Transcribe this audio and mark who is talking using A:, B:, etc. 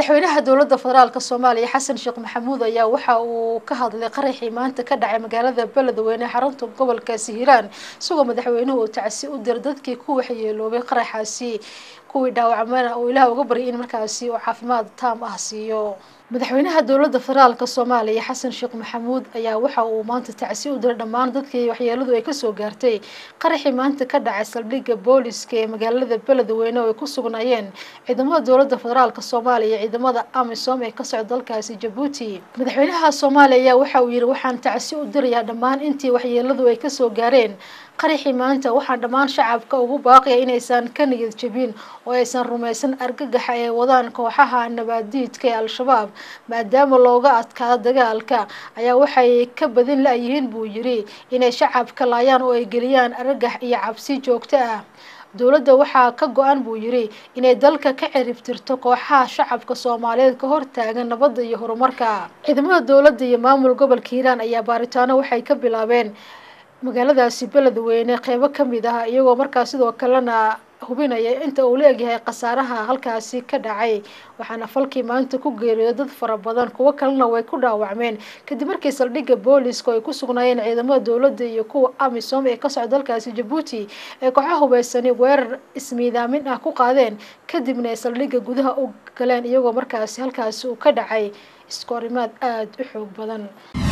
A: madaxweynaha dowladda federaalk soomaaliya xasan sheekh maxamuud ayaa waxa uu ka hadlay qaraxii maanta ka dhacay magaalada beledweyne xarunta gobolkaasi hiiraan isagoo madaxweynuhu uu tacsi u diray dadkii ku waxyeeloobay qaraxaasi kuwii dhaawacmana uu ilaah uga baryay in markaasi uu caafimaad taam ah siiyo madaxweynaha dowladda federaalk soomaaliya xasan sheekh maxamuud ayaa waxa uu maanta tacsi u diray dhammaan dadkii waxyeeladu ay kasoo gaartay qaraxii maanta ka dhacay saldhigga booliska ee magaalada beledweyne oo ay ku sugnaayeen ciidamada dowladda federaalk soomaaliya iyo ciidamada amisom ee ka socda dalkaasi jabuuti madaxweynaha soomaaliya ayaa waxa uu yihi waxaan tacsi u dirayaa dhammaan intii waxyeeladu ay kasoo gaareen qaraxii maanta waxaan dhammaan shacabka ugu baaqaya inaysan ka niyad jebin oo aysan rumaysan argagaxa ee wadaan kooxaha nabaadiidka ee al-shabaab maadaama looga adkaado dagaalka ayaa waxay ka badin la-yihiin buu yiri inay shacabka laayaan oo ay geliyaan argagax iyo cabsi joogto ah dowladda waxaa ka go-an buu yiri inay dalka ka ciribtirto kooxaha shacabka soomaaliyeed ka hortaagan nabadda iyo horumarka ciidamada dowladda iyo maamul gobolka hiiraan ayaa baaritaano waxay ka bilaabeen magaaladaasi beledweyne qeybo kamid ah iyagoo markaas sidoo kalena hubinaya inta uu la egyahay khasaaraha halkaasi ka dhacay waxaana falkii maanta ku geeriyooday dad fara badan kuwo kalena way ku dhaawacmeen kadib markii saldhigga booliska ay ku sugnaayeen ciidamada dowladda iyo kuwa amisom ee ka socda dalkaasi jabuuti ee kooxo hubeysani weerar ismiidaamin ah ku qaadeen kadibna ay saldhigga gudaha u galeen iyagoo markaasi halkaasi uu ka dhacay iskoorimaad aada u xoog badan